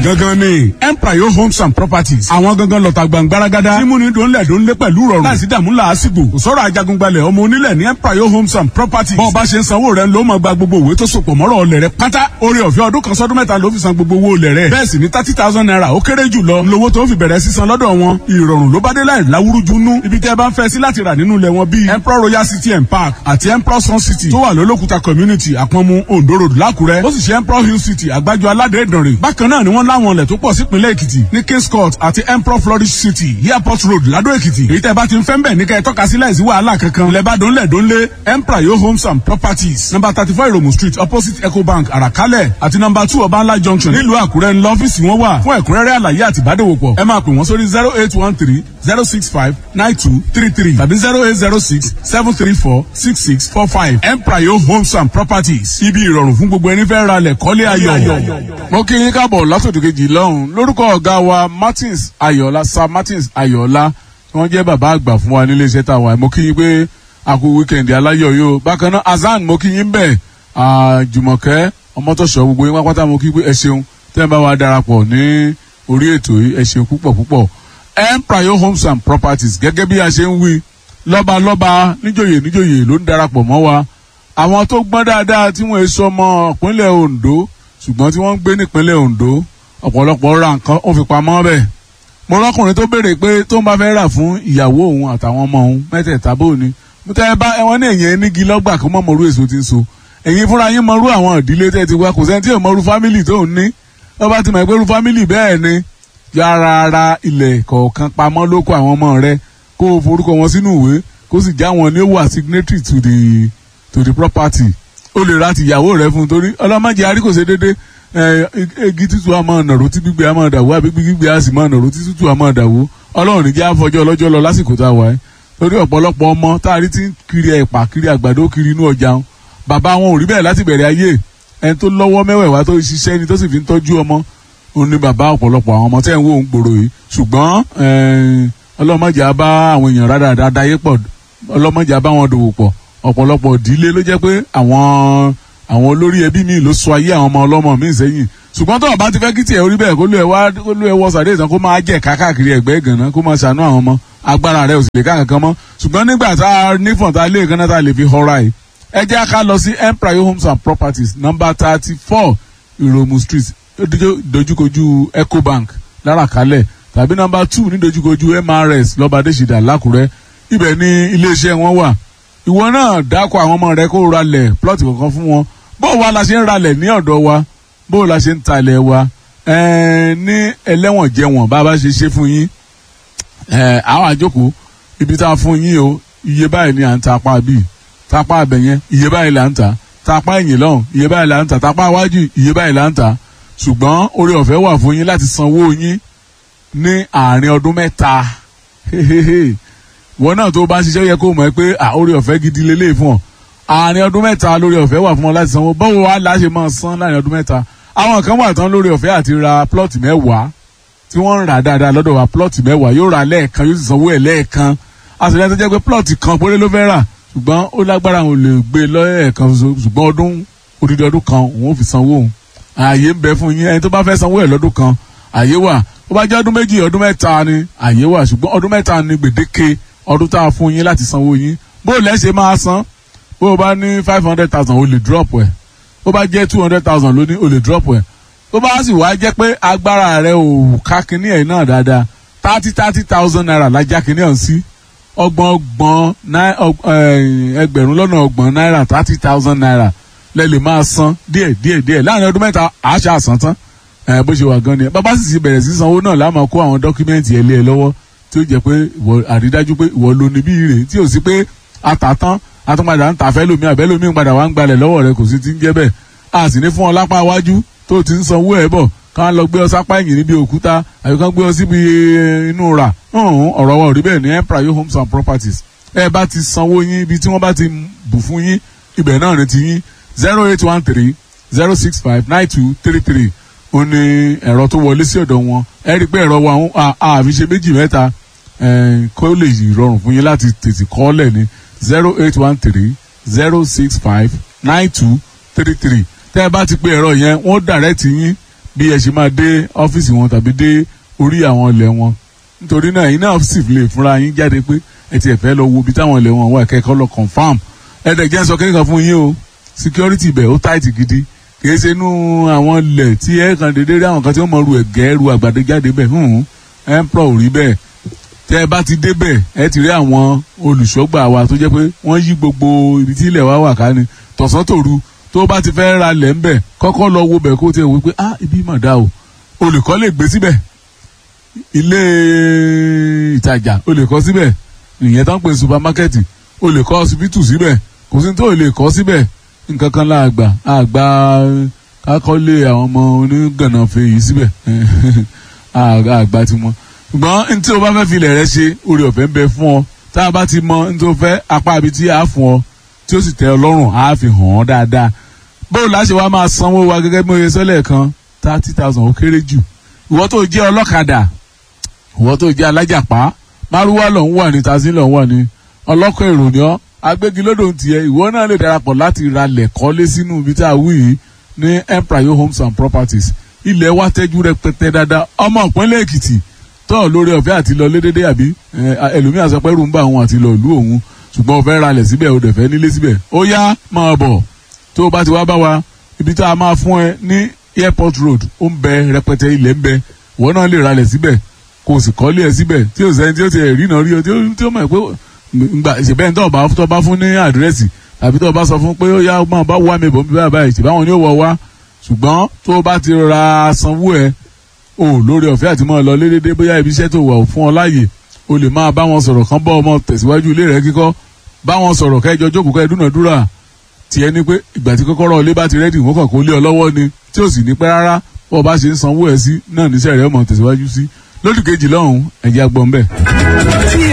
gangan ni empire homes and properties àwọn gangan lọ́ta gbàngbáragádá tí múni dòńlẹ̀ dòńlé pẹ̀lú rọrùn láìsí dààmú làásìgbò kò sọ̀rọ̀ ajagungbalẹ̀ ọmọ onílẹ̀ ní empire homes and properties bọ́ọ̀ bá ṣe ń sanwó rẹ̀ ló máa gba gbogbo òwe tó sopọ̀ mọ́rọ̀ ọlẹ̀ rẹ̀ pátá orí ọ̀fẹ́ ọdún kan sọ́dún mẹ́ta ló fi san gbogbo owó olẹ̀ rẹ̀ bẹ́ẹ̀ sì ni thirty thousand naira ó kéré jù lọ lówó tó fi bẹ̀rẹ̀ sísan lọ́dọ̀ wọn ìrọ̀rùn ló bá dé láì láwúrúju nú ibi tẹ́ ẹ bá ń fẹ́ sí láti rà nínú ilẹ̀ wọn bíi emperor royal city and park àti emperor sun city tó wà lólókùta community àpọ̀nmu ondo road lákùrẹ́ ó sì ṣe emperor hill city àgbájọ aládé ìdànrè bákan náà ni wọ́n láwọn ilẹ̀ tó pọ̀ sípínlẹ̀ èkìtì ní kings court àti emperor flourish city airport road ládó èkìtì èyí tẹ́ bá ti ń fẹ́ ń bẹ̀ ní kẹ́ ẹ tọ́ka sí láìsí wàhálà kankan lẹ́bàdàn lẹ́dọ́nlé emperor yo homes and properties number thirty four iromu street opposite ecobank àràkálẹ̀ àti number two ọbańlá junction nílùú àkúrẹ́ ńlọ ọ́fíìsì wọn wà fún ẹ̀kúnrẹ́rẹ́ àlàyé àti ìbádòwòpọ̀ ẹ máa pè wọ́n sórí zero eight one three zero six five nine two three three tàbí zero eight zero six seven three four six six four five emprayo homes and properties ibi ìrọ̀rùn fún gbogbo ẹni fẹ́ ra lẹ̀ kọ́lé ayọ̀. mo kí yín káàbọ̀ látòdì kejì lọ́hùn lórúkọ ọ̀gá wa martins ayọ̀ọ́lá sir martins ayọ̀ọ́lá tí wọ́n jẹ́ bàbá àgbà fún wa nílé iṣẹ́ tàwa mo kí yín pé a kú wíkẹ̀ndì aláyọ̀ yóò bákan náà azan mo kí yín bẹ́ẹ̀ jùmọ̀kẹ́ ọmọtọ̀ṣọ́ gbogbo yín pápátá mo kí pé ẹ ṣeun tẹ́ ẹ bá wa darapọ̀ ní orí ètò yìí ẹ ṣeun púpọ̀ púpọ̀ emprayo homes and properties gẹ́gẹ́ bí a ṣe ń wí lọ́balọ́ba níjòyè níjòyè ló ń darapọ̀ mọ́ wa àwọn tó gbọ́n dáadáa tí wọ́n sọ ọmọ ìpínlẹ̀ ondo ṣùgbọ́n tí wọ́n ń gbé nípínlẹ̀ ondo ọ̀pọ̀lọpọ̀ ra nǹkan ó fi pamọ́ bẹ́ẹ̀ mo rọ́kùnrin tó béèrè pé tó ń bá fẹ́ rà fún ìyàwó òun àtàwọn ọmọ òun mẹ́tẹ̀ẹ̀ta bò ní mo tẹ́ ẹ bá ẹwọn ní èyàn nígi lọ́gbà kó mọ̀ mọ̀rú èso ti ń so ẹ̀yin fúnra yín mọ̀rú àwọn ìdílé tẹ́ ti wá kò sẹ́ni tí ò mọ̀rú fámìlì tó ń ní wọ́n bá ti mọ̀ pé irú fámìlì bẹ́ẹ̀ ni yára ara ilẹ̀ kọ̀ọ̀kan pamọ́ lóko àwọn ọmọ rẹ kó o forúkọ wọn sínú ìwé kó sì já wọn ní ó wà signatory to the to the property ó lè ra tìyàwó rẹ fún un torí ọlọ́mọdé arí kò ṣe déédé egi tútù a máa nàró tí gbígbé a máa dàwó àbí gbígbé a sì máa nàró tí tútù a máa dàwó ọlọ́run níjẹ́ àfọjọ́ ọlọ́jọ́ lọ lásìkò tá a wà ẹ́ torí ọ̀pọ̀lọpọ̀ ọmọ tá a rí ti ń kiri ẹ̀pà kiri àgbàdo kiri inú ọjà wọn bàbá wọn ò rí bẹ́ẹ̀ láti bẹ̀rẹ̀ ayé ẹni tó lọ́wọ́ mẹ́wẹ̀ẹ̀wá tó ṣiṣẹ́ ni tó sì fi ń tọ́jú ọmọ òun ni bàbá ọ̀pọ̀lọpọ̀ àwọn ọmọ tẹ́ ń wò ń gbòòrò yìí ṣùgbọ́n ọlọ́mọdé á bá àwọn èèyàn rárá dáyé pọ̀ ọlọ́mọdé á bá wọn dòwò pọ̀ ọ̀pọ̀lọpọ̀ ìdílé ló jẹ́ pé àwọn àwọn olórí ẹbí mi ló sọ ayé àwọn ọmọ ọlọ́mọ mi sẹ́yìn ṣùgbọ́n tó o bá ti fẹ́ kí tiẹ̀ orí bẹ́ẹ̀ kó ló ẹ wá kó ló ẹ wọ sàdé ìtàn kó máa jẹ́ káàkiri ẹ̀gbẹ́ ìgànnà kó máa ṣàánú àwọn ọmọ agbára rẹ̀ ò sì lè ká kankan mọ́ ṣùgbọ́n nígbà tá a nífọ̀n tá a lé ìkànnà tá a lè fi họra yìí ẹ jẹ́ ká lọ sí empire homes and properties number thirty four ìròmù street dojúkojú ecobank láràkálẹ̀ tàbí number two ní dojúkojú mrs lọ́ba adéṣìdá lákùrẹ́ ibẹ̀ ni iléeṣẹ́ wọn wà ìwọ náà dákọ̀ àwọn ọmọ rẹ kó ralẹ̀ plọ́ọ̀tì kankan fún wọn bó wa la ṣe ń ralẹ̀ ní ọ̀dọ̀ wa bó la ṣe ń talẹ̀ wa ní ẹlẹ́wọ̀n jẹ̀wọ̀n bá a bá ṣe ṣe fún yín àwọn àjókòó ibi tá a fún yín o iye báyìí ni à ń ta apá bíi tapá abẹ yẹn iye báyìí là ń ta tapá ẹ̀yìn lọ́hùn iye báyìí là ń ta tapá iwájú iye báyìí là ń ta ṣùgbọ́n oore ọ̀fẹ́ wà fún yín láti sanwó yín ní àárín ọdún mẹ́ta wọn náà tó bá ń ṣiṣẹ́ yẹ kó mọ̀ ẹ́ pé oore ọ̀fẹ́ gidi lélẹ̀ fún ọ àárín ọdún mẹ́ta lórí ọ̀fẹ́ wà fún ọ láti sanwó báwo wá la ṣe máa san láàrin ọdún mẹ́ta àwọn kan wà tán lórí ọ̀fẹ́ àti ra plọ́ọ̀tì mẹ́wàá tí wọ́n ń rà dáadáa lọ́dọ̀ wa plọ́ọ̀tì mẹ́wàá yóò ra lẹ́ẹ̀kan yóò sì sanwó ẹ̀ lẹ́ẹ̀kan àṣìlẹ̀ tó jẹ́ pé plọ́ọ̀tì kan péré ló fẹ́ rà ṣùgbọ́n ó lágbára òun lè gbé lọ́ẹ̀kan ṣùgbọ́n ọdún odidi ọdún kan òun ò fi sanwó òun ààyè ń bẹ fún yín ẹni tó bá fẹ́ sanwó ẹ̀ lọ́dún kan ààyè wà ó bá jẹ́ ọdún méjì ọdún mẹ́ta ni ààyè wà ṣùgbọ́n ọdún mẹ́ta ni gbèdéke ọdún tá a fún yín láti sanwó yín bó lẹ́ ṣe máa san bó o bá ní five hundred thousand o lè drop ẹ̀ bó bá jẹ́ two hundred thousand lóní o lè drop ẹ̀ tó bá sì wá jẹ́ pé agbára rẹ ò ká kinní ẹ̀ náà dáadáa thirty thirty thousand naira lájà kinní ọ̀hún sí ọgbọ̀n ọgbọ̀n ẹgbẹ̀rún lọ́nà ọgbọ̀n náírà thirty thousand naira lẹ lè máa san díẹ̀ díẹ̀ díẹ̀ láàrin ọdún mẹ́ta àṣà àsán tán bó ṣe wà gan ni bàbá sì ti bẹ̀rẹ̀ sí sanwó náà láàmú kó àwọn dọ́kúmẹ́ǹtì ẹ̀ lé ẹ lọ́wọ́ tí ó jẹ́ pé àrídájú pé ìwọ ló ní bí rè tí ò sí pé àtàtán àtúnpadà ń tàfẹ́ lómi àbẹ́ lómi ń padà wá ń gbalẹ̀ lọ́wọ́ rẹ kò sí ti ń jẹ́ bẹ́ẹ̀ a sì ní fún ọ lápá iwájú tó ti ń sanwó ẹ̀ bọ̀ ká lọ gbé ọ sápá ẹ̀yìn níbi òkúta àbí ká gbé ọ síbi inú rà ọ̀rọ̀ wa ò rí bẹ́ẹ̀ ní empire homes and properties ẹ bá ti sanwó yín ibi tí wọ́n bá ti bù fún yín ibẹ̀ náà ni ti yín zero eight one three zero six five nine two three three ó ní ẹ̀rọ tó wọlé sí ọ̀dọ̀ wọn ẹ rí i pé ẹ̀rọ wa àfi ṣe méjì mẹ́ta kó lè rọrùn fún yín láti tètè kọ́lẹ̀ ní zero eight one three zero six five nine two three three tẹ́ ẹ bá ti pe ẹ̀rọ yẹn wọ́n dàrẹ́tì yín bí ẹ ṣe máa dé ọ́fíìsì wọn tàbí dé orí àwọn ilẹ̀ wọn nítorí náà yín náà sì lè fúnra yín jáde pé ẹ ti ẹ̀ fẹ́ lọ wo ibi táwọn ilẹ̀ wọn wà kẹ́kọ̀ọ́ lọ confam ẹ dẹ̀ jẹ́ sọ kékeré fún yín o security ibẹ̀ ó tight gidi kìí ṣe inú àwọn ilẹ̀ tí ẹ kàn déédéé rí àwọn kan tí wọ́n mọ ru ẹ̀gẹ́ ru àgbàdo jáde bẹ̀ hùn ẹ̀ ń pọ̀ rí bẹ́ẹ̀ tẹ́ ẹ bá ti débẹ̀ ẹ ti rí àwọn olùṣọ́gbà wa tó jẹ́ pé wọ́n yí gbogbo ibi tí ilẹ̀ wa wà ká ni tọ̀sán tòru tó bá ti fẹ́ ra lẹ̀ ń bẹ̀ kọ́kọ́ lọ wo bẹ̀ kó tiẹ̀ wí pé ah ibi mà dá o olùkọ́ lè gbé síbẹ̀ ilé ìtajà o lè kọ́ síbẹ̀ ìyẹn tó ń pè supamakẹ́ẹ̀tì o lè kọ́ ọsibítù síbẹ̀ kò sí tó lè kọ́ síbẹ̀ nǹkan kan láàgbà àgbà kákọ́lé àwọn ọmọ onígànnàfẹ́ yìí síbẹ̀ àgbà ti mọ ṣùgbọ́n ní tí o bá fẹ́ filẹ̀ rẹ ṣe orí ọ̀fẹ́ ń bẹ fún ọ tá a bá ti mọ ní tó fẹ́ apá ibi tí a fún ọ tí ó sì tẹ́ ọ lọ́rùn á fi hàn ọ́ dáadáa bóòlù láṣẹ wa máa sanwó wa gẹ́gẹ́ bí oye sọ́lẹ̀ kan thirty thousand ó kéré jù ìwọ tó jẹ́ ọlọ́kadà ìwọ tó jẹ́ alájàpá márúwá lọ ń wà ní tazí lọ ń wà ní ọlọ́kọ̀ èrò ni ọ́ agbégilódò ń tiẹ̀ ìwọ náà lè darapọ̀ láti ra lẹ̀ kọ́lé sínú ibi tá a wí yìí ní empire homes and properties ilẹ̀ wa tẹ́jú rẹpẹtẹ dáadáa ọmọ ìpínlẹ̀ èkìtì tọ́ lórí ọ̀fẹ́ àti lọ lédédé àbí ẹlòmíràn sọ pé rú ń bá òun àti lọ ìlú òun ṣùgbọ́n o fẹ́ ralẹ̀ síbẹ̀ o dẹ̀ fẹ́ nílé síbẹ̀ ó yá máa bọ̀ tó o bá ti wá bá wa ibi tá a máa fún ẹ ní airport road ó ń bẹ rẹpẹtẹ ilẹ̀ ń bẹ ìwọ náà lè ralẹ̀ síbẹ̀ kó o sì kọ́lé ẹ síbẹ̀ tí o sẹ́ni tí o ti rí náà rí o tí o mọ̀ pé ngbà ìṣẹ̀bẹ́ ní tó o bá fún ní àdírẹ́sì tàbí tó o bá sọ fún pé ó yá máa bá wá mi bọ̀ bí báyìí báyìí ṣèbáwọn ni ó wọ wá ṣùgbọ́n tó o bá ti ra sanwó ẹ o lórí ọ̀fẹ́ àti mọ́ ọ lọ lédédé bóyá ibi iṣẹ́ tó wà fún ọ láàyè o lè máa bá wọn sọ̀rọ̀ kán bọ́ ọmọ tẹ̀síwájú ilé rẹ kíkọ́ bá wọn sọ̀rọ̀ kẹjọ jókòó kẹ́ dúnàdúrà tiẹ̀ ni pé ìgbà tí kọ́kọ́rọ́ ilé bá ti rẹ́dì wọ́n kàn kó lé ọ lọ́wọ́ ni tí ò sì ní pẹ́ rárá bọ́ ọ bá ṣe ń sanwó ẹ̀ sí náà níṣẹ́ rẹ̀ ọmọ tẹ̀síwájú sí lódì kejì lọ́hùn-ún ẹ̀jẹ̀ agbọ̀n bẹ́ẹ̀. tí